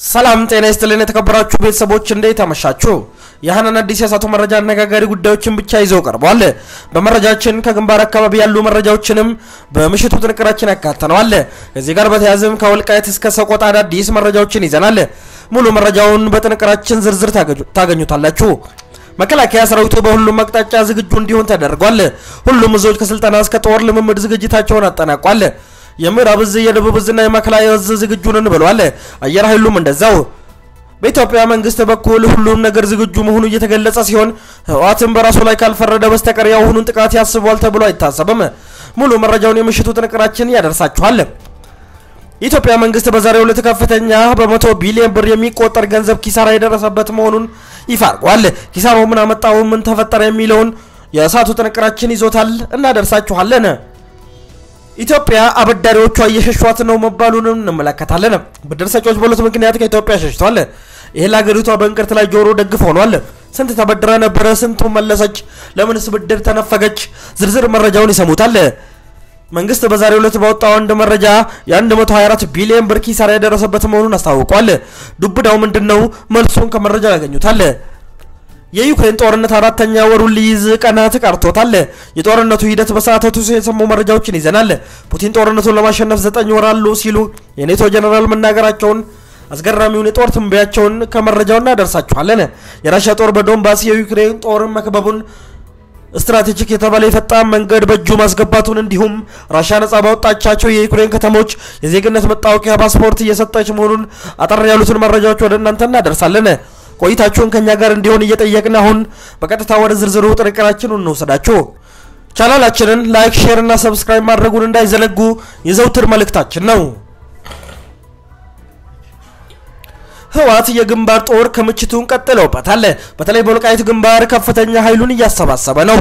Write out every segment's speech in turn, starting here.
ሰላም ጤና ይስጥልን የተከበራችሁ ቤተሰቦች እንዴት አመሻችሁ? የሀናን አዲስ የሳቱ መረጃ አነጋጋሪ ጉዳዮችን ብቻ ይዘው ቀርቧል። በመረጃችን ከግንባር አካባቢ ያሉ መረጃዎችንም በምሽቱ ጥንቅራችን ያካተነዋል። ከዚህ ጋር በተያያዘም ከወልቃይት እስከ ሰቆጣ አዳዲስ መረጃዎችን ይዘናል። ሙሉ መረጃውን በጥንቅራችን ዝርዝር ታገኙታላችሁ። መከላከያ ሰራዊቱ በሁሉም አቅጣጫ ዝግጁ እንዲሆን ተደርጓል። ሁሉም እዞች ከስልጠና እስከ ጦር ልምምድ ዝግጅታቸውን አጠናቋል። የምዕራብ እዝ የደቡብ እዝና የማዕከላዊ እዝ ዝግጁ ነን ብለዋል። አየር ኃይሉም እንደዛው። በኢትዮጵያ መንግስት በኩል ሁሉም ነገር ዝግጁ መሆኑ እየተገለጸ ሲሆን ህወሓትም በራሱ ላይ ካልፈረደ በስተቀር የአሁኑን ጥቃት ያስቧል ተብሎ አይታሰብም። ሙሉ መረጃውን የምሽቱ ጥንቅራችን ያደርሳችኋል። የኢትዮጵያ መንግስት በዛሬው ዕለት ከፍተኛ በመቶ ቢሊዮን ብር የሚቆጠር ገንዘብ ኪሳራ የደረሰበት መሆኑን ይፋ አድርጓል። ኪሳራው ምን አመጣው፣ ምን ተፈጠረ የሚለውን የእሳቱ ጥንቅራችን ይዞታል፣ እናደርሳችኋለን። ኢትዮጵያ አበዳሪዎቿ እየሸሿት ነው መባሉንም እንመለከታለን። ብድር ሰጪዎች በሁለት ምክንያት ከኢትዮጵያ ሸሽቷል። ይህ ለሀገሪቷ በእንቅርት ላይ ጆሮ ደግፍ ሆኗል። ስንት ተበድራ ነበረ? ስንቱ መለሰች? ለምንስ ብድር ተነፈገች? ዝርዝር መረጃውን ይሰሙታል። መንግስት በዛሬው ዕለት ባወጣው አንድ መረጃ የ124 ቢሊዮን ብር ኪሳራ የደረሰበት መሆኑን አስታውቋል። ዱብዳው ምንድን ነው? መልሱን ከመረጃው ያገኙታል። የዩክሬን ጦርነት አራተኛ ወሩን ሊይዝ ቀናት ቀርቶታል። የጦርነቱ ሂደት በሰዓታቱ የሰሙ መረጃዎችን ይዘናል። ፑቲን ጦርነቱን ለማሸነፍ ዘጠኝ ወር አሉ ሲሉ የኔቶ ጀነራል መናገራቸውን አስገራሚውን የጦር ትንበያቸውን ከመረጃው እናደርሳችኋለን። የራሽያ ጦር በዶንባስ የዩክሬን ጦር መክበቡን ስትራቴጂክ የተባለ የፈጣን መንገድ በእጁ ማስገባቱን እንዲሁም ራሽያ ነጻ ባወጣቻቸው የዩክሬን ከተሞች የዜግነት መታወቂያ ፓስፖርት እየሰጠች መሆኑን አጠር ያሉትን መረጃዎች ወደ እናንተ እናደርሳለን። ቆይታችሁን ከኛ ጋር እንዲሆን እየጠየቅን አሁን በቀጥታ ወደ ዝርዝሩ ጥንቅራችን እንወሰዳችሁ። ቻናላችንን ላይክ፣ ሼር እና ሰብስክራይብ ማድረጉን እንዳይዘነጉ የዘውትር መልእክታችን ነው። ህወሓት የግንባር ጦር ክምችቱን ቀጥለውበታል። በተለይ በወልቃይት ግንባር ከፍተኛ ኃይሉን እያሰባሰበ ነው።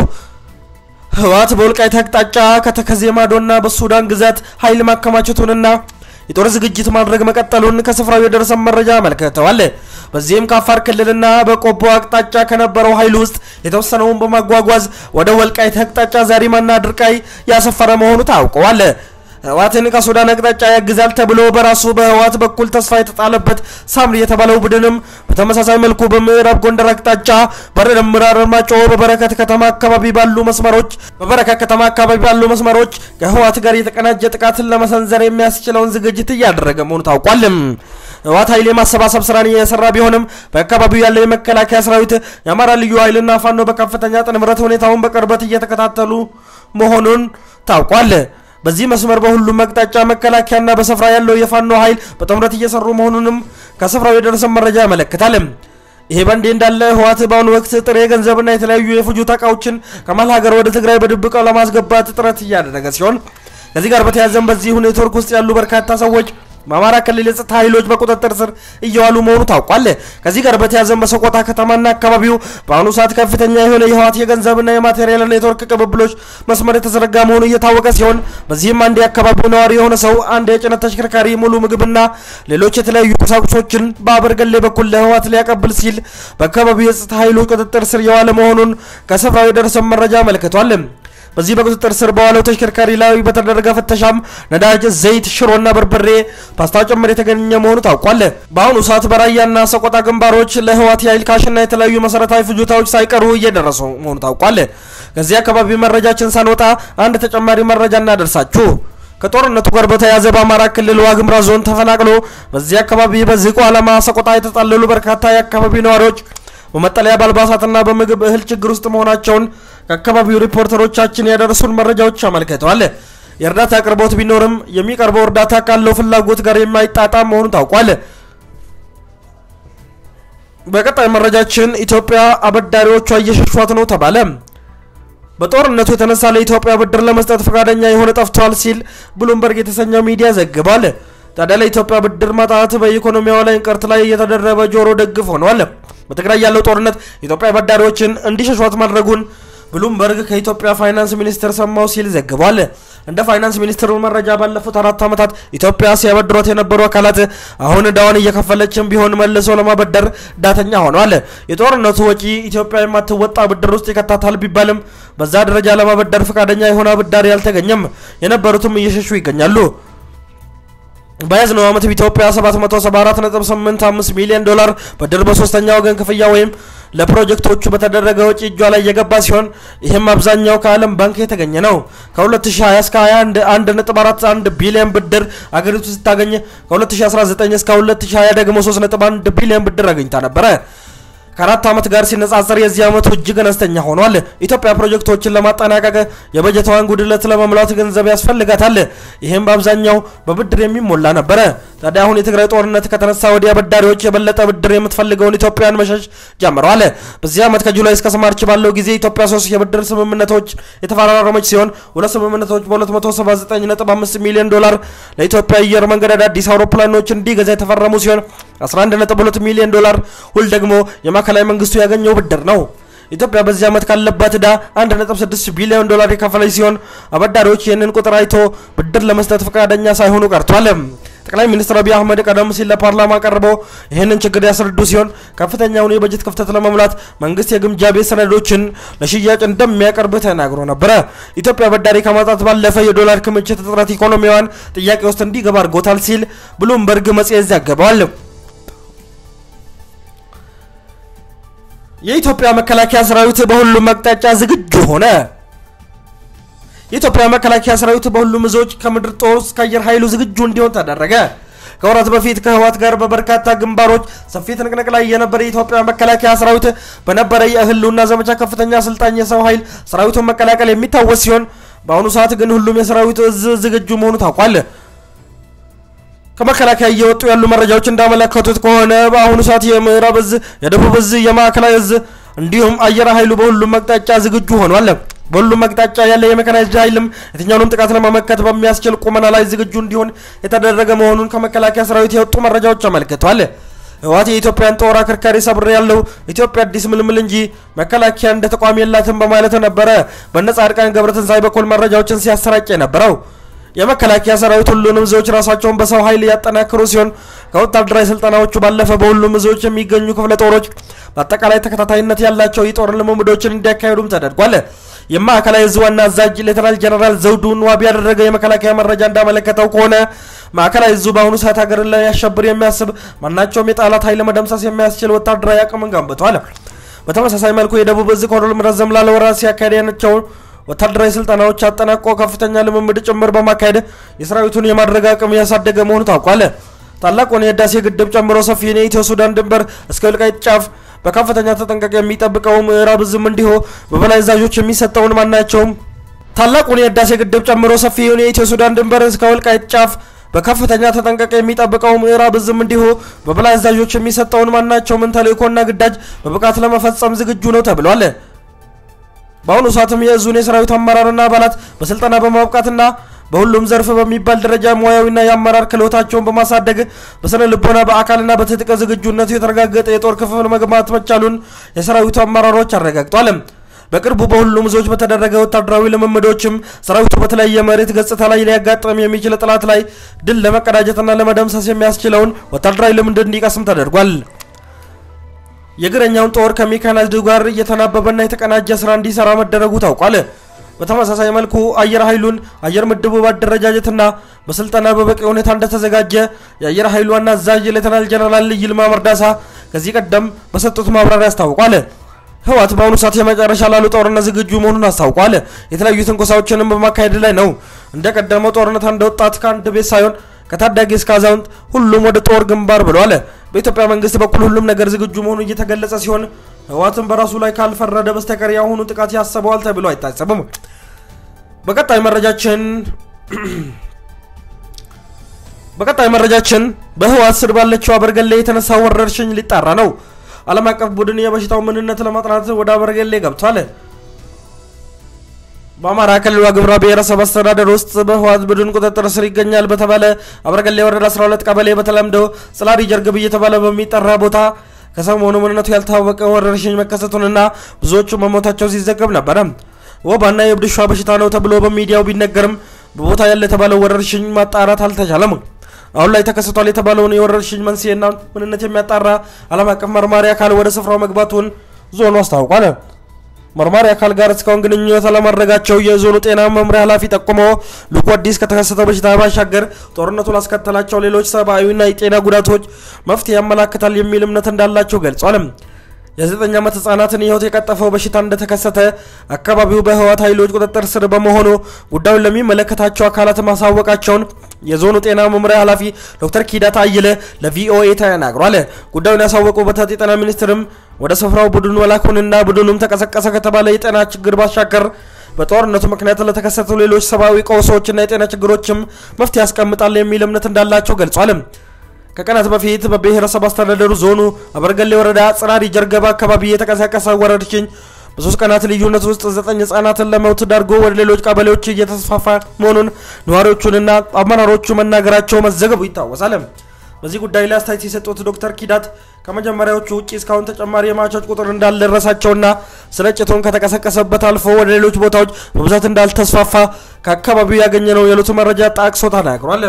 ህወሓት በወልቃይት አቅጣጫ ከተከዜ ማዶና በሱዳን ግዛት ኃይል ማከማቸቱንና የጦር ዝግጅት ማድረግ መቀጠሉን ከስፍራው የደረሰ መረጃ አመልክተዋል። በዚህም ከአፋር ክልልና በቆቦ አቅጣጫ ከነበረው ኃይል ውስጥ የተወሰነውን በማጓጓዝ ወደ ወልቃይት አቅጣጫ ዛሪማና ድርቃይ ያሰፈረ መሆኑ ታውቀዋል። ህወሓትን ከሱዳን አቅጣጫ ያግዛል ተብሎ በራሱ በህወሓት በኩል ተስፋ የተጣለበት ሳምሪ የተባለው ቡድንም በተመሳሳይ መልኩ በምዕራብ ጎንደር አቅጣጫ በደምራ አርማጭሆ በበረከት ከተማ አካባቢ ባሉ መስመሮች በበረከት ከተማ አካባቢ ባሉ መስመሮች ከህወሓት ጋር የተቀናጀ ጥቃትን ለመሰንዘር የሚያስችለውን ዝግጅት እያደረገ መሆኑ ታውቋል። ህወሓት ኃይል የማሰባሰብ ስራን እየሰራ ቢሆንም በአካባቢው ያለው የመከላከያ ሰራዊት የአማራ ልዩ ኃይልና ፋኖ በከፍተኛ ጥምረት ሁኔታውን በቅርበት እየተከታተሉ መሆኑን ታውቋል። በዚህ መስመር በሁሉም አቅጣጫ መከላከያና በስፍራ ያለው የፋኖ ኃይል በጥምረት እየሰሩ መሆኑንም ከስፍራው የደረሰ መረጃ ያመለክታል። ይሄ በእንዲህ እንዳለ ህወሓት በአሁኑ ወቅት ጥሬ ገንዘብና የተለያዩ የፍጆታ እቃዎችን ከመሀል ሀገር ወደ ትግራይ በድብቅ ለማስገባት ጥረት እያደረገ ሲሆን ከዚህ ጋር በተያያዘም በዚሁ ኔትወርክ ውስጥ ያሉ በርካታ ሰዎች በአማራ ክልል የጸጥታ ኃይሎች በቁጥጥር ስር እየዋሉ መሆኑ ታውቋል። ከዚህ ጋር በተያያዘም በሰቆጣ ከተማና አካባቢው በአሁኑ ሰዓት ከፍተኛ የሆነ የህወሓት የገንዘብና የማቴሪያል ኔትወርክ ቅብብሎች መስመር የተዘረጋ መሆኑ እየታወቀ ሲሆን በዚህም አንድ የአካባቢው ነዋሪ የሆነ ሰው አንድ የጭነት ተሽከርካሪ ሙሉ ምግብና ሌሎች የተለያዩ ቁሳቁሶችን በአበርገሌ በኩል ለህወሓት ሊያቀብል ሲል በአካባቢው የጸጥታ ኃይሎች ቁጥጥር ስር የዋለ መሆኑን ከስፍራው የደረሰ መረጃ አመልክቷል። በዚህ በቁጥጥር ስር በዋለው ተሽከርካሪ ላይ በተደረገ ፍተሻም ነዳጅ፣ ዘይት፣ ሽሮና በርበሬ፣ ፓስታ ጭምር የተገኘ መሆኑ ታውቋል። በአሁኑ ሰዓት በራያና ሰቆጣ ግንባሮች ለህወሓት የኃይል ካሽና የተለያዩ መሰረታዊ ፍጆታዎች ሳይቀሩ እየደረሱ መሆኑ ታውቋል። ከዚህ አካባቢ መረጃችን ሳንወጣ አንድ ተጨማሪ መረጃ እናደርሳችሁ። ከጦርነቱ ጋር በተያያዘ በአማራ ክልል ዋግምራ ዞን ተፈናቅሎ በዚህ አካባቢ በዝቋ ዓላማ ሰቆጣ የተጠለሉ በርካታ የአካባቢ ነዋሪዎች በመጠለያ በአልባሳትና በምግብ እህል ችግር ውስጥ መሆናቸውን ከአካባቢው ሪፖርተሮቻችን ያደረሱን መረጃዎች አመልክተዋል። የእርዳታ አቅርቦት ቢኖርም የሚቀርበው እርዳታ ካለው ፍላጎት ጋር የማይጣጣም መሆኑ ታውቋል። በቀጣይ መረጃችን ኢትዮጵያ አበዳሪዎቿ እየሸሿት ነው ተባለ። በጦርነቱ የተነሳ ለኢትዮጵያ ብድር ለመስጠት ፈቃደኛ የሆነ ጠፍቷል ሲል ብሉምበርግ የተሰኘው ሚዲያ ዘግቧል። ታዲያ ለኢትዮጵያ ብድር ማጣት በኢኮኖሚዋ ላይ እንቅርት ላይ እየተደረበ ጆሮ ደግፍ ሆኗል። በትግራይ ያለው ጦርነት ኢትዮጵያ አበዳሪዎችን እንዲሸሿት ማድረጉን ብሉምበርግ ከኢትዮጵያ ፋይናንስ ሚኒስትር ሰማው ሲል ዘግቧል። እንደ ፋይናንስ ሚኒስትሩ መረጃ ባለፉት አራት ዓመታት ኢትዮጵያ ሲያበድሯት የነበሩ አካላት አሁን ዕዳዋን እየከፈለችም ቢሆን መልሶ ለማበደር ዳተኛ ሆኗል። የጦርነቱ ወጪ ኢትዮጵያ የማትወጣ ብድር ውስጥ ይከታታል ቢባልም በዛ ደረጃ ለማበደር ፈቃደኛ የሆነ አበዳሪ አልተገኘም። የነበሩትም እየሸሹ ይገኛሉ። በያዝነው ዓመት በኢትዮጵያ 774.85 ሚሊዮን ዶላር ብድር በሶስተኛ ወገን ክፍያ ወይም ለፕሮጀክቶቹ በተደረገ ወጪ እጇ ላይ የገባ ሲሆን ይህም አብዛኛው ከዓለም ባንክ የተገኘ ነው። ከ2020 እስከ 21 1.41 ቢሊዮን ብድር አገሪቱ ስታገኝ ከ2019 እስከ 2020 ደግሞ 3.1 ቢሊዮን ብድር አግኝታ ነበረ። ከአራት ዓመት ጋር ሲነጻጸር የዚህ ዓመቱ እጅግ አነስተኛ ሆኗል። ኢትዮጵያ ፕሮጀክቶችን ለማጠናቀቅ የበጀቷን ጉድለት ለመሙላት ገንዘብ ያስፈልጋታል። ይህም በአብዛኛው በብድር የሚሞላ ነበረ። ታዲያ አሁን የትግራይ ጦርነት ከተነሳ ወዲህ አበዳሪዎች የበለጠ ብድር የምትፈልገውን ኢትዮጵያን መሸሽ ጀምረዋል። በዚህ ዓመት ከጁላይ እስከ ማርች ባለው ጊዜ ኢትዮጵያ ሶስት የብድር ስምምነቶች የተፈራረመች ሲሆን ሁለት ስምምነቶች በ279.5 ሚሊዮን ዶላር ለኢትዮጵያ አየር መንገድ አዳዲስ አውሮፕላኖች እንዲገዛ የተፈረሙ ሲሆን 11.2 ሚሊዮን ዶላር ሁል ደግሞ የማዕከላዊ መንግስቱ ያገኘው ብድር ነው። ኢትዮጵያ በዚህ ዓመት ካለባት ዕዳ 1.6 ቢሊዮን ዶላር የከፈለች ሲሆን አበዳሪዎች ይህንን ቁጥር አይቶ ብድር ለመስጠት ፈቃደኛ ሳይሆኑ ቀርቷል። ጠቅላይ ሚኒስትር አብይ አህመድ ቀደም ሲል ለፓርላማ ቀርበው ይህንን ችግር ያስረዱ ሲሆን ከፍተኛውን የበጀት ክፍተት ለመሙላት መንግስት የግምጃ ቤት ሰነዶችን ለሽያጭ እንደሚያቀርብ ተናግሮ ነበረ። ኢትዮጵያ በዳሪ ከማጣት ባለፈ የዶላር ክምችት እጥረት ኢኮኖሚዋን ጥያቄ ውስጥ እንዲገባ አድርጎታል ሲል ብሉምበርግ መጽሔት ዘግበዋል። የኢትዮጵያ መከላከያ ሰራዊት በሁሉም አቅጣጫ ዝግጁ ሆነ። የኢትዮጵያ መከላከያ ሰራዊት በሁሉም እዞች ከምድር ጦር እስከ አየር ኃይሉ ዝግጁ እንዲሆን ተደረገ። ከወራት በፊት ከህወሓት ጋር በበርካታ ግንባሮች ሰፊ ትንቅንቅ ላይ የነበረ የኢትዮጵያ መከላከያ ሰራዊት በነበረ የህልውና ዘመቻ ከፍተኛ አሰልጣኝ የሰው ኃይል ሰራዊቱን መቀላቀል የሚታወስ ሲሆን በአሁኑ ሰዓት ግን ሁሉም የሰራዊቱ እዝ ዝግጁ መሆኑ ታውቋል። ከመከላከያ እየወጡ ያሉ መረጃዎች እንዳመለከቱት ከሆነ በአሁኑ ሰዓት የምዕራብ እዝ፣ የደቡብ እዝ፣ የማዕከላዊ እዝ እንዲሁም አየር ኃይሉ በሁሉም አቅጣጫ ዝግጁ ሆኗል። በሁሉም አቅጣጫ ያለ የመካናይዝድ ኃይልም የትኛውንም ጥቃት ለመመከት በሚያስችል ቁመና ላይ ዝግጁ እንዲሆን የተደረገ መሆኑን ከመከላከያ ሰራዊት የወጡ መረጃዎች አመልክተዋል። ህወሓት የኢትዮጵያን ጦር አከርካሪ ሰብር ያለው ኢትዮጵያ አዲስ ምልምል እንጂ መከላከያ እንደ ተቋም የላትም በማለት ነበረ በነ ጻድቃን ገብረትንሳኤ በኩል መረጃዎችን ሲያሰራጭ የነበረው። የመከላከያ ሰራዊት ሁሉንም እዞች ራሳቸውን በሰው ኃይል ያጠናክሩ ሲሆን ከወታደራዊ ስልጠናዎቹ ባለፈ በሁሉም እዞች የሚገኙ ክፍለ ጦሮች በአጠቃላይ ተከታታይነት ያላቸው የጦር ልምምዶችን እንዲያካሂዱም ተደርጓል። የማዕከላዊ እዝ ዋና አዛዥ ሌተናል ጀነራል ዘውዱን ዋቢ ያደረገ የመከላከያ መረጃ እንዳመለከተው ከሆነ ማዕከላዊ እዙ በአሁኑ ሰዓት ሀገርን ሊያሸብር የሚያስብ ማናቸውም የጠላት ኃይል መደምሰስ የሚያስችል ወታደራዊ አቅምን ገንብቷል። በተመሳሳይ መልኩ የደቡብ እዝ ኮሎኔል ረዘም ላለ ወራት ሲያካሄድ ያነቸው ወታደራዊ ስልጠናዎች አጠናቆ ከፍተኛ ልምምድ ጭምር በማካሄድ የሰራዊቱን የማድረግ አቅም ያሳደገ መሆኑ ታውቋል። ታላቁን የህዳሴ ግድብ ጨምሮ ሰፊውን የኢትዮ ሱዳን ድንበር እስከ ወልቃይት ጫፍ በከፍተኛ ተጠንቀቅ የሚጠብቀው ምዕራብ እዝም እንዲሁ በበላይ አዛዦች የሚሰጠውን ማናቸውም ታላቁን የህዳሴ ግድብ ጨምሮ ሰፊውን የኢትዮ ሱዳን ድንበር እስከ ወልቃይት ጫፍ በከፍተኛ ተጠንቀቅ የሚጠብቀው ምዕራብ እዝም እንዲሁ በበላይ አዛዦች የሚሰጠውን ማናቸውምን ተልእኮና ግዳጅ በብቃት ለመፈጸም ዝግጁ ነው ተብሏል። በአሁኑ ሰዓትም የእዙን የሰራዊት አመራርና አባላት በስልጠና በማብቃትና በሁሉም ዘርፍ በሚባል ደረጃ ሙያዊና የአመራር ክህሎታቸውን በማሳደግ በስነ ልቦና በአካልና በትጥቅ ዝግጁነቱ የተረጋገጠ የጦር ክፍል መግባት መቻሉን የሰራዊቱ አመራሮች አረጋግጧል። በቅርቡ በሁሉም እዞች በተደረገ ወታደራዊ ልምምዶችም ሰራዊቱ በተለያየ መሬት ገጽታ ላይ ሊያጋጥም የሚችል ጠላት ላይ ድል ለመቀዳጀትና ለመደምሰስ የሚያስችለውን ወታደራዊ ልምድ እንዲቀስም ተደርጓል። የእግረኛውን ጦር ከሜካናይዝድ ጋር እየተናበበና የተቀናጀ ስራ እንዲሰራ መደረጉ ታውቋል። በተመሳሳይ መልኩ አየር ኃይሉን አየር ምድቡ በአደረጃጀትና በስልጠና በበቂ ሁኔታ እንደተዘጋጀ የአየር ኃይሉ ዋና አዛዥ ሌተናል ጀነራል ይልማ መርዳሳ ከዚህ ቀደም በሰጡት ማብራሪያ አስታውቋል። ህወሓት በአሁኑ ሰዓት የመጨረሻ ላሉ ጦርነት ዝግጁ መሆኑን አስታውቋል። የተለያዩ ትንኮሳዎችንም በማካሄድ ላይ ነው። እንደ ቀደመው ጦርነት አንድ ወጣት ከአንድ ቤት ሳይሆን ከታዳጊ እስከ አዛውንት ሁሉም ወደ ጦር ግንባር ብለዋል። በኢትዮጵያ መንግስት በኩል ሁሉም ነገር ዝግጁ መሆኑ እየተገለጸ ሲሆን ህወሓትም በራሱ ላይ ካልፈረደ በስተቀር የአሁኑ ጥቃት ያሰበዋል ተብሎ አይታሰብም። በቀጣይ መረጃችን በቀጣይ መረጃችን በህወሓት ስር ባለችው አበርገሌ የተነሳው ወረርሽኝ ሊጣራ ነው። ዓለም አቀፍ ቡድን የበሽታው ምንነት ለማጥናት ወደ አበርገሌ ገብቷል። በአማራ ክልል ዋግኽምራ ብሔረሰብ አስተዳደር ውስጥ በህወሓት ቡድን ቁጥጥር ስር ይገኛል በተባለ አበርገሌ ወረዳ 12 ቀበሌ በተለምዶ ጽላዲ ጀርግብ እየተባለ በሚጠራ ቦታ ከሰሞኑ ምንነቱ ያልታወቀ ወረርሽኝ መከሰቱንና ብዙዎቹ መሞታቸው ሲዘገብ ነበረ። ወባና የእብድ ውሻ በሽታ ነው ተብሎ በሚዲያው ቢነገርም በቦታ ያለ የተባለው ወረርሽኝ ማጣራት አልተቻለም። አሁን ላይ ተከስቷል የተባለውን የወረርሽኝ መንስኤና ምንነት የሚያጣራ ዓለም አቀፍ መርማሪ አካል ወደ ስፍራው መግባቱን ዞኑ አስታውቋል። መርማሪ አካል ጋር እስካሁን ግንኙነት አለማድረጋቸው የዞኑ ጤና መምሪያ ኃላፊ ጠቁሞ ልኩ አዲስ ከተከሰተው በሽታ ባሻገር ጦርነቱ ላስከተላቸው ሌሎች ሰብአዊና የጤና ጉዳቶች መፍትሄ ያመላክታል የሚል እምነት እንዳላቸው ገልጿል። የዘጠኝ ዓመት ህጻናትን ህይወት የቀጠፈው በሽታ እንደተከሰተ አካባቢው በህወሓት ኃይሎች ቁጥጥር ስር በመሆኑ ጉዳዩን ለሚመለከታቸው አካላት ማሳወቃቸውን የዞኑ ጤና መምሪያ ኃላፊ ዶክተር ኪዳት አየለ ለቪኦኤ ተናግሯል። ጉዳዩን ያሳወቁበት የጤና ሚኒስትርም ወደ ስፍራው ቡድኑ መላኩንና ቡድኑም ተቀሰቀሰ ከተባለ የጤና ችግር ባሻገር በጦርነቱ ምክንያት ለተከሰቱ ሌሎች ሰብአዊ ቀውሶችና የጤና ችግሮችም መፍትሄ ያስቀምጣል የሚል እምነት እንዳላቸው ገልጿል። ከቀናት በፊት በብሔረሰብ አስተዳደሩ ዞኑ አበርገሌ ወረዳ ጽራሪ ጀርገባ አካባቢ የተቀሰቀሰ ወረርሽኝ በሶስት ቀናት ልዩነት ውስጥ ዘጠኝ ህጻናትን ለሞት ዳርጎ ወደ ሌሎች ቀበሌዎች እየተስፋፋ መሆኑን ነዋሪዎቹንና አመራሮቹ መናገራቸው መዘገቡ ይታወሳል። በዚህ ጉዳይ ላይ አስተያየት የሰጡት ዶክተር ኪዳት ከመጀመሪያዎቹ ውጭ እስካሁን ተጨማሪ የሟቾች ቁጥር እንዳልደረሳቸውና ስርጭቱን ከተቀሰቀሰበት አልፎ ወደ ሌሎች ቦታዎች በብዛት እንዳልተስፋፋ ከአካባቢው ያገኘነው የዕለቱ መረጃ ጠቅሶ ተናግሯል።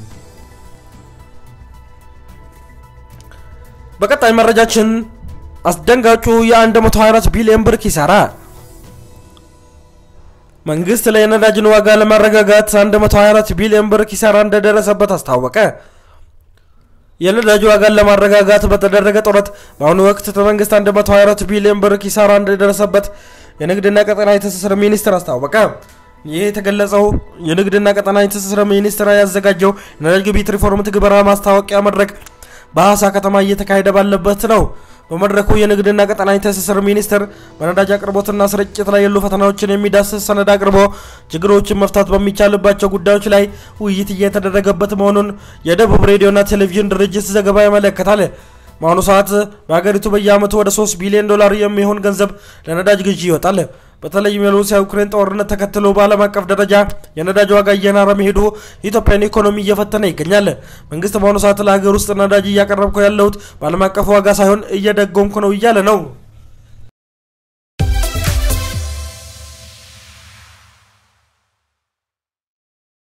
በቀጣይ መረጃችን አስደንጋጩ የ124 ቢሊዮን ብር ኪሳራ መንግስት ላይ የነዳጅን ዋጋ ለማረጋጋት 124 ቢሊዮን ብር ኪሳራ እንደደረሰበት አስታወቀ። የነዳጅ ዋጋን ለማረጋጋት በተደረገ ጥረት በአሁኑ ወቅት መንግስት 124 ቢሊዮን ብር ኪሳራ እንደደረሰበት የንግድና ቀጠናዊ ትስስር ሚኒስቴር አስታወቀ። ይህ የተገለጸው የንግድና ቀጠናዊ ትስስር ሚኒስቴር ያዘጋጀው የነዳጅ ግብይት ሪፎርም ትግበራ ማስታወቂያ መድረክ በሐዋሳ ከተማ እየተካሄደ ባለበት ነው። በመድረኩ የንግድና ቀጠናዊ ትስስር ሚኒስቴር በነዳጅ አቅርቦትና ስርጭት ላይ ያሉ ፈተናዎችን የሚዳስስ ሰነድ አቅርቦ ችግሮችን መፍታት በሚቻልባቸው ጉዳዮች ላይ ውይይት እየተደረገበት መሆኑን የደቡብ ሬዲዮና ቴሌቪዥን ድርጅት ዘገባ ያመለክታል። በአሁኑ ሰዓት በሀገሪቱ በየዓመቱ ወደ 3 ቢሊዮን ዶላር የሚሆን ገንዘብ ለነዳጅ ግዢ ይወጣል። በተለይም የሩሲያ ዩክሬን ጦርነት ተከትሎ በዓለም አቀፍ ደረጃ የነዳጅ ዋጋ እየናረ መሄዱ የኢትዮጵያን ኢኮኖሚ እየፈተነ ይገኛል። መንግስት በአሁኑ ሰዓት ለሀገር ውስጥ ነዳጅ እያቀረብኩ ያለሁት በዓለም አቀፍ ዋጋ ሳይሆን እየደጎምኩ ነው እያለ ነው።